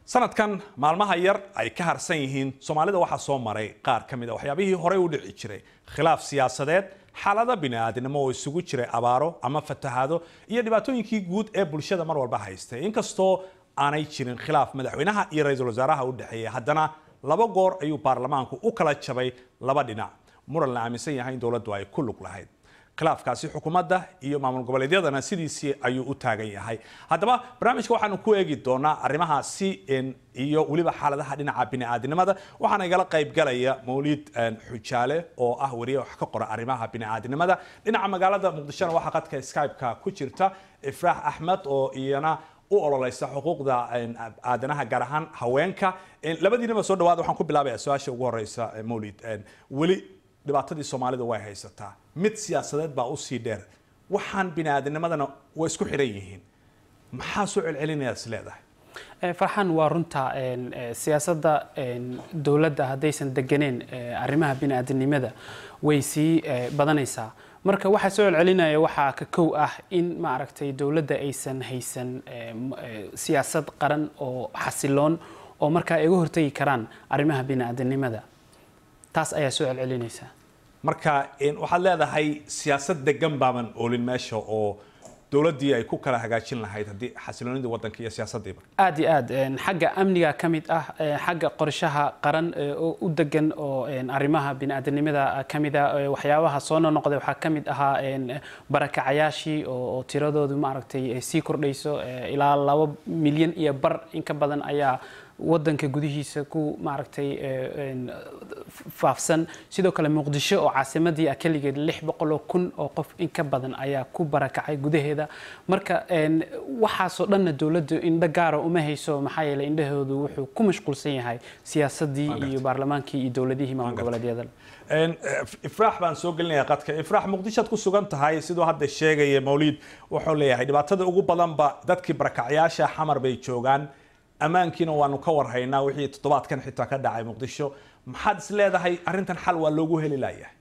sanadkan maalmaha yar ay ka harsan yihiin soomaalida waxaa soo maray qaar ka mid a waxyaabihii horey u dhici jiray khilaaf siyaasadeed xaalado bini'aadinimo oo isugu jiray abaaro ama fatahaado iyo dhibaatooyinkii guud ee bulshada mar walba haystay inkastoo aanay jirin khilaaf madaxweynaha iyo ra-iisul wasaaraha u dhexeeya haddana laba goor ayuu baarlamaanku u kala jabay laba dhinac muran la aaminsan yahay in dowladdu ay ku lug lahayd khilaafkaasi xukuumadda iyo maamul goboleedyadana sidiisii ayuu u taagan yahay haddaba barnaamijka waxaanu ku eegi doonaa arrimahaasi iyo weliba xaaladaha dhinaca bini'aadinimada waxaana igala qayb galaya mawlid xujaale oo ah wariye wax ka qora arrimaha bini'aadinimada dhinaca magaalada muqdishona waxaa qadka skype-ka ku jirta ifraax axmed oo iyana u ololeysa xuquuqda aadanaha gaar ahaan haweenka labadiinaba soo dhawaada waxaan ku bilaabaya su-aasha ugu horeysa mawlid weli dhibaatadii soomaalidu way haysataa mid siyaasadeed baa usii dheer waxaan biniaadinimadana way isku xidhan yihiin maxaa soo celcelinayaad is leedahay farxan waa runta siyaasadda dowladda haddaysan deganeen arrimaha bini'aadanimada way sii badanaysaa marka waxaa soo celcelinaya waxaa ka kow ah in maaragtay dowladda aysan haysan siyaasad qaran oo xasiloon oo markaa ay uga hortagi karaan arrimaha bini'aadanimada taas ayaa soo celcelinaysa marka waxaad leedahay siyaasad degan baaban oolin meesha oo dowladdii ay ku kala hagaajin lahayd haddii xasiloonidii waddanka iyo siyaasaddiiba aad iyo aad xagga amniga ka mid ah xagga qorshaha qaran u degan oo arrimaha bini'aadanimada ka mid ah waxyaabaha soo nonoqday waxaa ka mid ahaa barakacayaashii oo tiradoodu maaragtay sii kordhayso ilaa laba milyan iyo bar in ka badan ayaa wadanka gudihiisa ku maaragtay faafsan sidoo kale muqdisho oo caasimadii ah keligeed lix boqoloo kun oo qof in ka badan ayaa ku barakacay gudaheeda marka waxaasoo dhanna dowladdu indho gaara uma hayso maxaa yeeley indhahoodu wuxuu ku mashquulsan yahay siyaasadii iyo baarlamaankii iyo dowladihii maamul goboleedyada ifraax baan soo gelinayaa qadka ifraax muqdishoad ku sugan tahay siduu hadda sheegaya mawliid wuxuu leeyahay dhibaatada ugu badanba dadkii barakacyaasha xamar bay joogaan ammaankiina waanu ka warhaynaa wixii toddobaadkan xitaa ka dhacay muqdisho maxaad is leedahay arrintan xal waa loogu heli layahay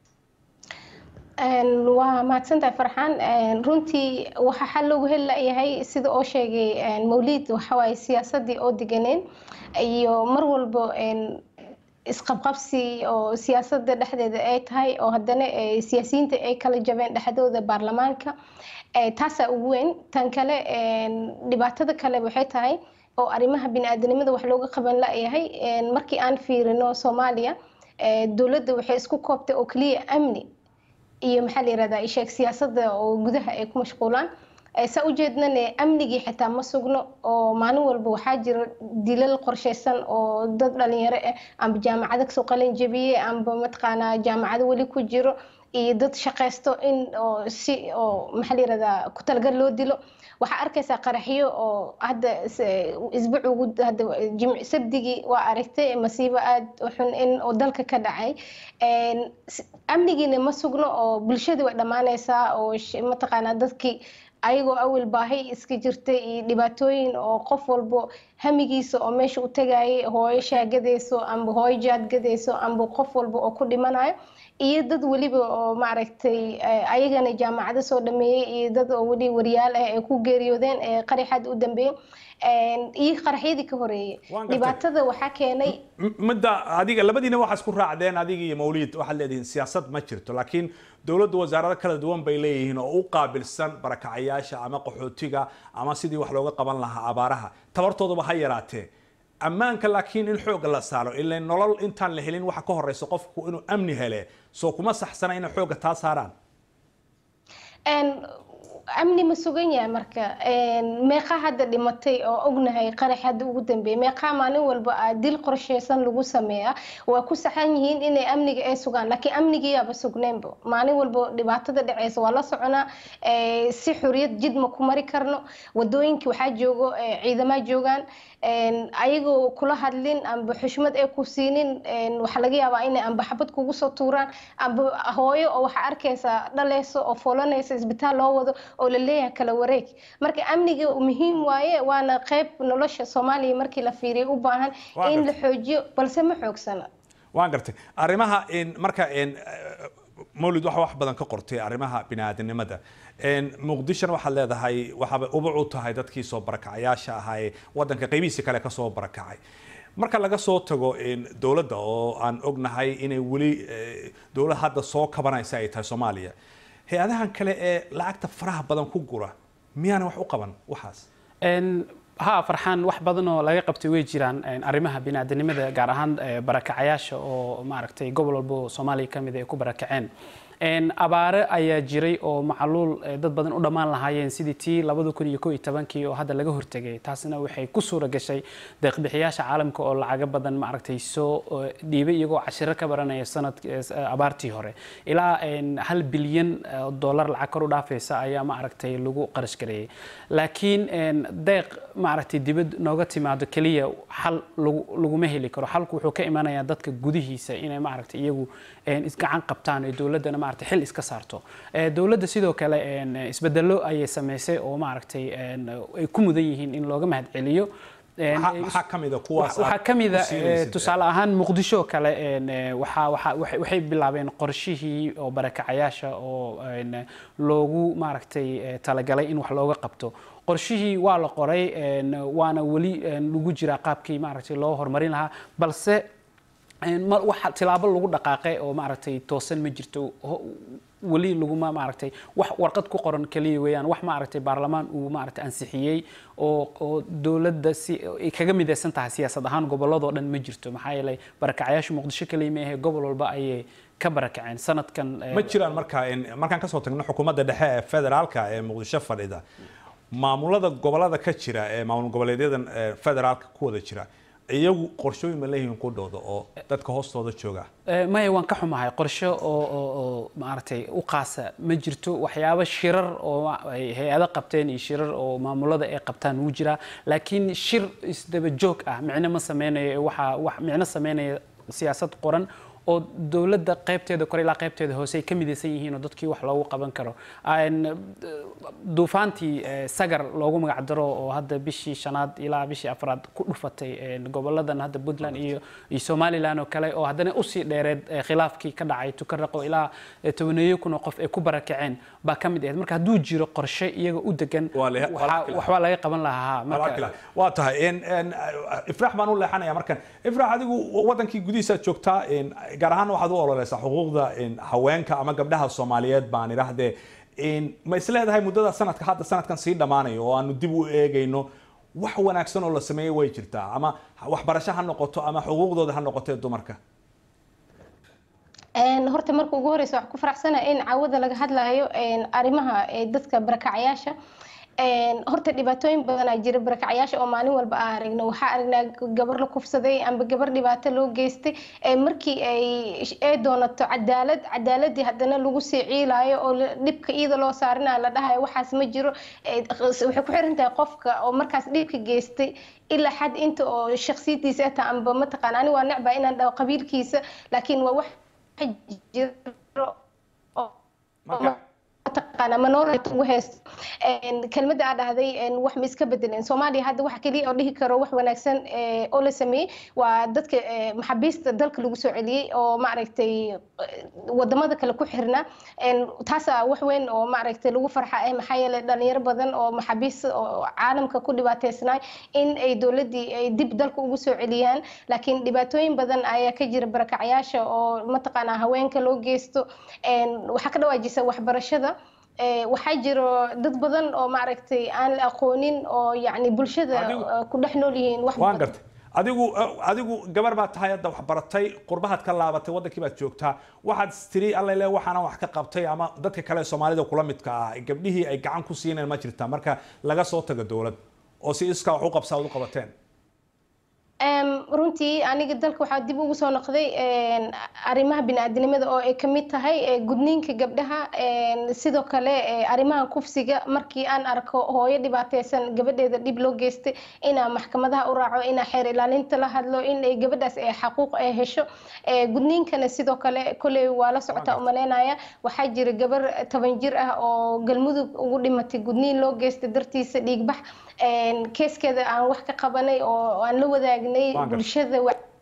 waa mahadsantahay farxaan runtii waxaa xal loogu heli layahay sida oo sheegay mawliid waxawaaye siyaasadii oo deganeen iyo mar walbo isqabqabsi oo siyaasada dhexdeeda ay tahay oo haddana siyaasiyiinta ay kala jabeen dhexdooda baarlamaanka taasaa ugu weyn tan kale dhibaatada kale waxay tahay oo arrimaha bini'aadanimada wax looga qaban layahay markii aan fiirino soomaaliya dowladda waxay isku koobtay oo keliya amni iyo maxaa la yirahdaa isheeg siyaasadda oo gudaha ay ku mashquulaan saa ujeednane amnigii xitaa ma sugno oo maalin walba waxaa jira dilal qorshaysan oo dad dhalinyaro ah amba jaamacado kasoo qalin jabiyey amba mataqaanaa jaamacado weli ku jiro iyo dad shaqaysto in oo si oo maxaa la yirahdaa ku talagal loo dilo waxaa arkaysaa qaraxyo oo hadda isbuuc ugu hadda jimc sabdigii waa aragtay masiibo aad u xun in oo dalka ka dhacay amnigiina ma sugno oo bulshadii way dhammaanaysaa oo mataqaanaa dadkii ayagoo awal baahi iska jirtay iyo dhibaatooyin oo qof walbo hamigiisa oo meesha u tagayay hooyo shaagadayso amba hooyo jaadgadayso amba qof walba oo ku dhimanayo iyo dad weliba oo maaragtay ayagana jaamacado soo dhameeyey iyo dad oo weli wariyaal ah ay ku geeriyoodeen ee qaraxaad u dambeeyey iyo qaraxyadii ka horeeyey dhibaatada waxaa keenay midda adiga labadiina waxaa isku raacdeen adiga iyo mawliid waxaad leedihiin siyaasad ma jirto laakiin dowladdu wasaarado kala duwan bay leeyihiin oo u qaabilsan barakacayaasha ama qaxootiga ama sidii wax looga qaban lahaa abaaraha tabartooduba ha yaraatee ammaanka laakiin in xooga la saaro ilaa nolol intaan la helin waxa ka horeysa qofku inuu amni hele soo kuma saxsana inay xooga taa saaraan amni ma sugan yahay marka meeqa hadda dhimatay oo ognahay qarax hadda ugu dambeeyay meeqa maalin walba a dil qorsheysan lagu sameeya waa ku saxan yihiin inay amniga ay sugaan laakiin amnigiyaaba sugnaynba maalin walba dhibaatada dhaceysa waa la soconaa si xuriyad jid ma ku mari karno wadooyinkii waxaa joogo ciidamaa joogaan ayagoo kula hadlin amba xushmad ay ku siinin waxaa laga yaabaa inay amba xabad kugu soo tuuraan amba hooyo oo waxaa arkaysaa dhaleyso oo foolanaysa isbitaal loo wado oo la leeyahay kala wareeg marka amniga muhiim waaye waana qayb nolosha soomaaliya markii la fiiriyo u baahan in la xoojiyo balse ma xoogsana waan gartay arrimaha marka mawlid waxa wax badan ka qortay arrimaha bini'aadanimada muqdishona waxaad leedahay waxaaba ubac u tahay dadkii soo barakacayaasha ahaa ee waddanka qaybihiisa kale ka soo barakacay marka laga soo tago dowladda oo aan ognahay inay weli dowlad hadda soo kabanaysa ay tahay soomaaliya hay-adahan kale ee lacagta faraha badan ku gura miyaana wax u qaban waxaas ha farxaan wax badan oo laga qabtay way jiraan arrimaha biniaadanimada gaar ahaan barakacayaasha oo maaragtay gobol walbo soomaaliya ka mid ay ku barakaceen abaare ayaa jiray oo macluul dad badan u dhammaan lahaayeen sidii tii labada kun iyo ko iyo tobankii oo hadda laga hortegay taasina waxay ku suura gashay deeqbixiyaasha caalamka oo lacago badan maaragtay soo dhiibay iyagoo cashiro ka baranaya sanad abaartii hore ilaa hal bilyan dollar lacag kor u dhaafaysa ayaa maaragtay lagu qarash gareeyay laakiin deeq maaragtay dibad nooga timaado keliya xal laguma heli karo xalku wuxuu ka imanayaa dadka gudihiisa inay maaragtay iyagu isgacan qabtaan ee dowladdana maaragtay xil iska saarto dowladda sidoo kale isbedelo ayay samaysay oo maaragtay ay ku mudan yihiin in looga mahadceliyo maxaa ka mida kuwaas waxaa ka mida tusaale ahaan muqdisho kale waxay bilaabeen qorshihii oo barakacayaasha oo loogu maaragtay talagalay in wax looga qabto qorshihii waa la qoray waana weli lagu jiraa qaabkii maaragtay loo horumarin lahaa balse waxa tilaabo lagu dhaqaaqay oo maaragtay toosan ma jirto weli laguma maaragtay wax warqad ku qoran kaliya weeyaan wax maaragtay baarlamaan uu maaragtay ansixiyey oo oo dowladda si ay kaga midaysan tahay siyaasad ahaan gobolladoo dhan ma jirto maxaa yeelay barakacayaasha muqdisho kaliya ma ahe gobol walba ayay ka barakaceen sanadkan ma jiraan marka markaan kasoo tagno xukuumadda dhexe ee federaalka ee muqdisho fadhida maamulada gobolada ka jira ee maamul goboleedyadan federaalka ku wada jira iyagu qorshooyin ma leeyihiin ku dhowda oo dadka hoostooda jooga maya waan ka xumahay qorsho oo oo maaragtay u qaasa ma jirto waxyaabo shirar oo ay hay-ado qabteen iyo shirar oo maamulada ay qabtaan wuu jiraa laakiin shir isdaba joog ah micno ma sameynayo waxaa wax micno sameynaya siyaasad qoran oo dowladda qaybteeda kore ilaa qaybteeda hoose ay ka midaysan yihiin oo dadkii wax loogu qaban karo duufaantii sagar loogu magac daro oo hadda bishii shanaad ilaa bishii afraad ku dhufatay goboladan hadda puntland iyo iyo somaliland oo kale oo haddana usii dheereed khilaafkii ka dhacay tukaraqo ilaa tobaneeyo kun oo qof ay ku barakaceen baa ka mid ahayd marka hadduu jiro qorshe iyaga u degan waxbaa laga qaban lahaa waa tahay ifraax baan u leexanaya markan ifraax adigu wadankii gudihiisaad joogtaa gaar ahaan waxaad u ololeysaa xuquuqda haweenka ama gabdhaha soomaaliyeed baan idhaahdee ma is leedahay muddada sanadka hadda sanadkan sii dhammaanayo oo aanu dib u eegayno wax wanaagsan oo la sameeyey way jirtaa ama waxbarasho ha noqoto ama xuquuqdooda ha noqoto ee dumarka horta marka ugu horeysa waxaan ku faraxsanahay in caawada laga hadlayo arrimaha dadka barakacayaasha horta dhibaatooyin badanaa jira barakacayaasha oo maalin walba aan aragno waxaa aragnaa gabar la kufsaday amba gabar dhibaato loo geystay markii ay ay doonato cadaalad cadaaladii haddana lagu sii ciilaayo oo dhibka iyada loo saarinayo la dhahayo waxaas ma jiro waxay ku xiran tahay qofka oo markaas dhibka geystay ilaa xad inta oo shaksiyadiisa ata amba mataqaan ani waa necbaa inaan dhaho qabiilkiisa laakiin waa wax jiro mataqaana minority ugu haysto kelmadda aa dhahday wax ma iska bedeleen soomaaliya hadda waxa keliya oo dhihi karo wax wanaagsan oo la sameeyey waa dadka maxaabiista dalka lagu soo celiyey oo maaragtay wadamada kale ku xirna taasaa wax weyn oo maaragtay lagu farxa ah maxaa yeelay dhalinyaro badan oo maxaabiista oo caalamka ku dhibaataysnay in ay dowladdii ay dib dalka ugu soo celiyaan laakiin dhibaatooyin badan ayaa ka jira barakacayaasha oo mataqaanaa haweenka loo geysto waxaa ka dhawaajisa waxbarashada waxaa jiro dad badan oo maaragtay aan la aqoonin oo yacni bulshada ku dhex nool yihiin wax waan gartay adigu adigu gabar baad tahay hadda wax baratay qurbahaad ka laabatay wadankii baad joogtaa waxaad tiri alla le waxaana wax ka qabtay ama dadka kale soomaalida kula midka ah gabdhihii ay gacan ku siineen ma jirtaa marka laga soo tago dowlad oo si iskaa wax u qabsaa ad u qabateen runtii aniga dalka waxaa dib ugu soo noqday arrimaha bini'aadanimada oo ay kamid tahay gudniinka gabdhaha sidoo kale arrimaha kufsiga markii aan arko hooyo dhibaateysan gabadheeda dhib loo geystay inaa maxkamadaha u raaco inaa xeer ilaalinta la hadlo in ay gabadhaas ay xaquuq ay hesho gudniinkana sidoo kale koley waa la socotaa umaleynaya waxaa jira gabar toban jir ah oo galmudug ugu dhimatay gudniin loo geystay dartiisa dhiigbax keeskeeda aan wax ka qabanay oo aan la wadaagnay bulshada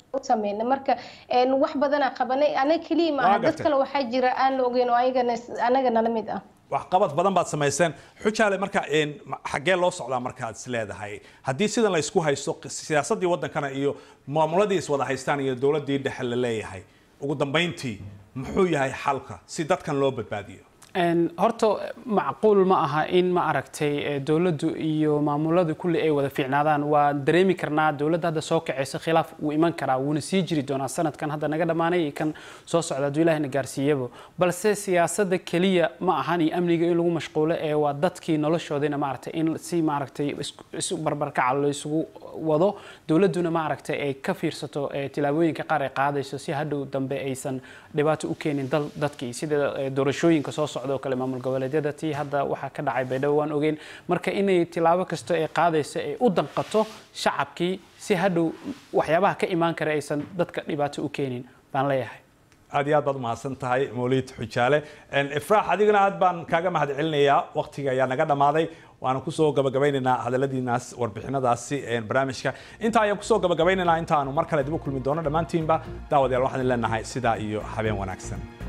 u sameyna marka wax badanaa qabanay anaga keliya maaha dad kale waxaa jira aan la ogeyn oo ayagana anaga nala mid ah waxqabad badan baad samayseen xujaale marka xaggee loo socdaa markaad is leedahay haddii sidan la isku haysto siyaasaddii waddankana iyo maamuladii is wada haystaan iyo dowladdii dhexe la leeyahay ugu dambayntii muxuu yahay xalka si dadkan loo badbaadiyo horta macquul ma aha in ma aragtay dowladdu iyo maamuladu kulli ay wada fiicnaadaan waa dareemi karnaa dowladda hadda soo kacaysa khilaaf wuu iman karaa wuuna sii jiri doonaa sanadkan hadda naga dhammaanay iyo kan soo socda hadduu ilahina gaarsiiyaba balse siyaasadda keliya ma ahan iyo amniga in lagu mashquulo ee waa dadkii noloshoodina maaragtay in si maaragtay isu barbarkaca la isugu wado dowladduna maaragtay ay ka fiirsato tilaabooyinka qaar ay qaadayso si hadhow dambe aysan dhibaato u keenin dadkii sida doorashooyinka soo socda oo kale maamul goboleedyada tii hadda waxaa ka dhacay baydhabo waan ogeyn marka inay tilaabo kasto ay qaadayso ay u danqato shacabkii si hadhow waxyaabaha ka imaan kara aysan dadka dhibaato u keenin baan leeyahay aad iyo aad baad umahadsan tahay mawlid xujaale ifraax adigana aad baan kaaga mahad celinayaa waqtiga ayaa naga dhammaaday waana kusoo gabagabaynaynaa hadaladiinaas warbixinadaasi barnaamijka intaa ayaan kusoo gabagabaynaynaa intaanu mar kale dib u kulmi doono dhammaantiinba daawadayaal waxaan leenahay sidaa iyo habeen wanaagsan